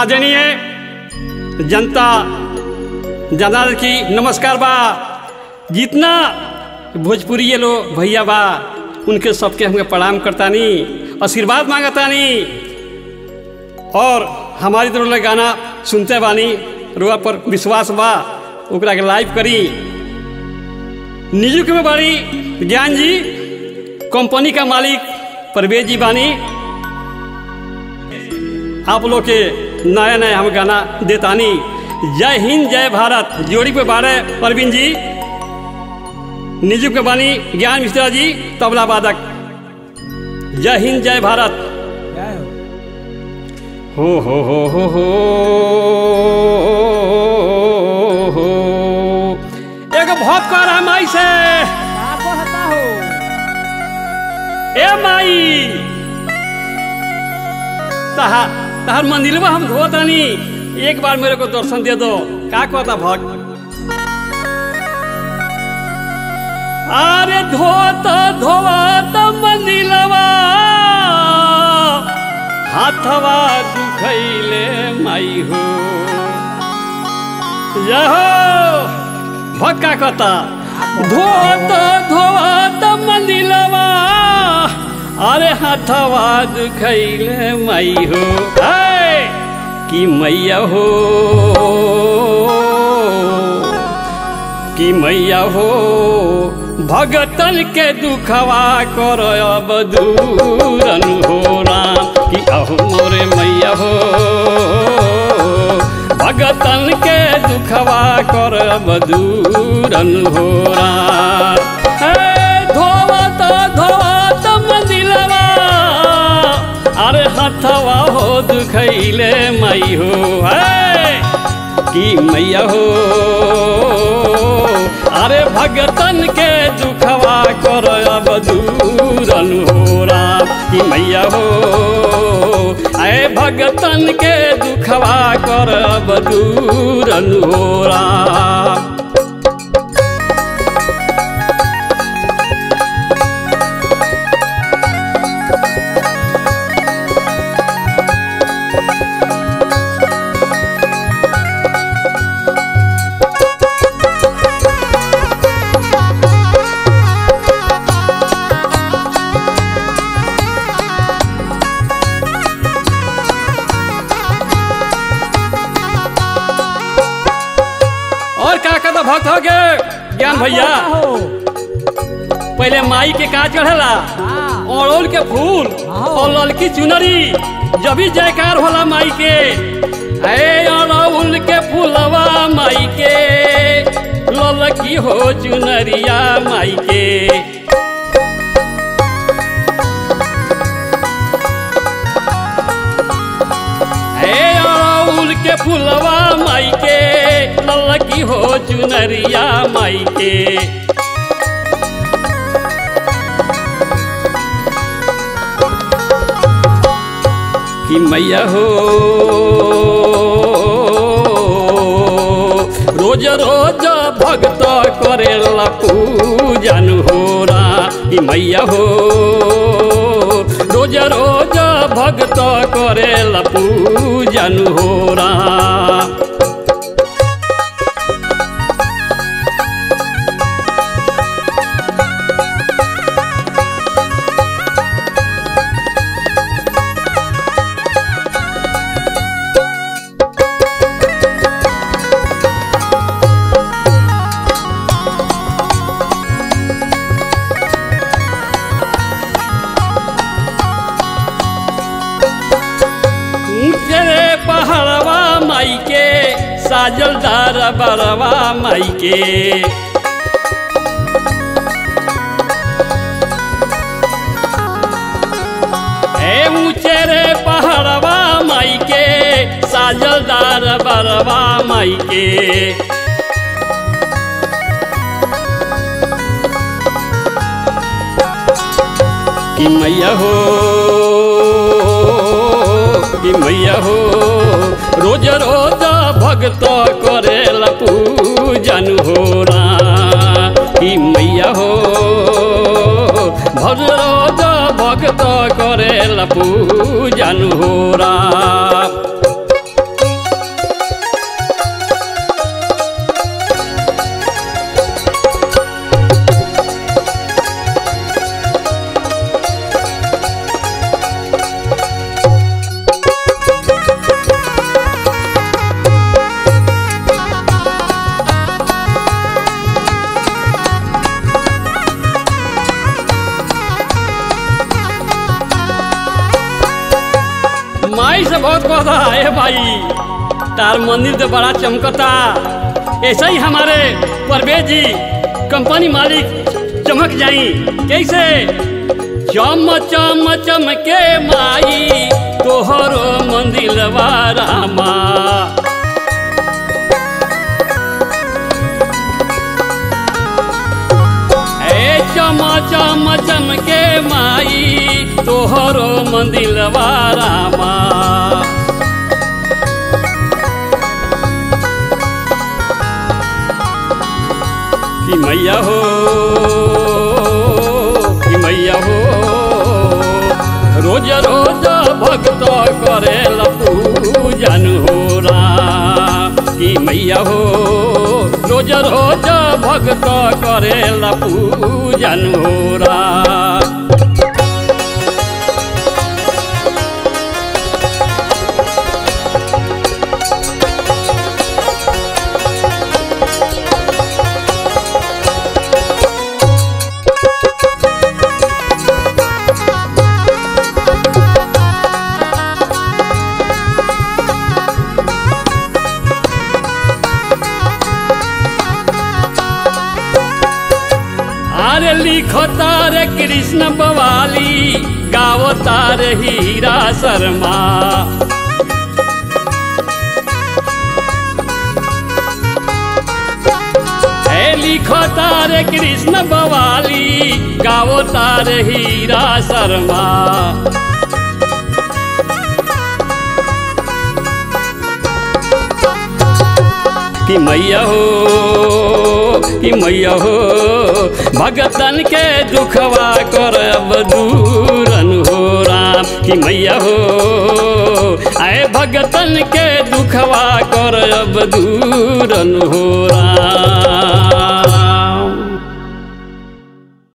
आदरणीय जनता जनार्दन की नमस्कार बा जितना भोजपुरी ये लो भैया बा उनके सबके हमके प्रणाम करतानी आशीर्वाद मांगतानी और हमारी तरफ गाना सुनते बानी रुआ पर विश्वास बा ओकरा के लाइव करी निजुक में बाड़ी ज्ञान जी कंपनी का मालिक परवेज जी बानी आप लोग के नया नया हम गाना देतानी जय हिंद जय भारत जोड़ी पे बारे परवीन जी निजुक के बानी ज्ञान मिश्रा जी तबला वादक जय हिंद जय भारत हो हो हो हो हो हो एगो भक्त कर रहा माई से ए माई तहा तहार मंदिरवा हम धोतानी एक बार मेरे को दर्शन दे दो का कहता भक्त अरे धोत धोत मंदिरवा हाथवा दुखैले माई हो यहो भक्का कहता धोत धोत मंदिरवा अरे हाथवा दुखैले माई हो ऐ कि मैया हो कि मैया हो भगतन के दुखवा कर अब दूरन हो राम कि अहो मोरे मैया हो भगतन के दुखवा कर अब दूरन हो राम धोवत धोवत मंदिलवा अरे हथवा हो दुखैले मई हो है कि मैया हो अरे भगतन के दुखवा कर अब दूरन हो राम कि मैया हो अरे भगतन के दुखवा कर अब दूरन हो राम और का कहता भक्त हो गए ज्ञान भैया पहले माई के का चढ़ेला अड़ोल के फूल और ललकी चुनरी जब भी जयकार होला माई के ए अड़ौल के फूलवा माई के ललकी हो चुनरिया माई के ए अड़ौल के फूलवा माई के ललकी हो चुनरिया माई के कि मैया हो रोज रोज भक्त करेला पूजन हो रा कि मैया हो रोज रोज भक्त करेला पूजन हो रा ऊंचे पहाड़वा माई के साजल दार बरवा माई के ए ऊंचे रे पहाड़वा माई के साजल दार बरवा माई के कि मैया हो कि मैया हो रोज रोज भक्त करेला पूजन हो रा कि मैया हो भज रोज भक्त करेला पूजन हो रा मत कह ए भाई तार मंदिर तो बड़ा चमकता ऐसा ही हमारे परवेज जी कंपनी मालिक चमक जाई कैसे चम चम चमके माई तोहरो मंदिर रामा ए चम चम चमके माई तोहरो मंदिर रामा कि मैया हो कि मैया हो रोज रोज भक्त करे पूजन हो राम कि मैया हो रोज रोज भक्त करे पूजन हो राम अरे लिखो तारे कृष्ण बवाली गावो तारे हीरा शर्मा ए लिखो तारे कृष्ण बवाली गावो तारे हीरा शर्मा कि मैया हो कि मैया हो भगतन के दुखवा करब दूरन हो राम कि मैया हो आए भगतन के दुखवा करब दूरन हो राम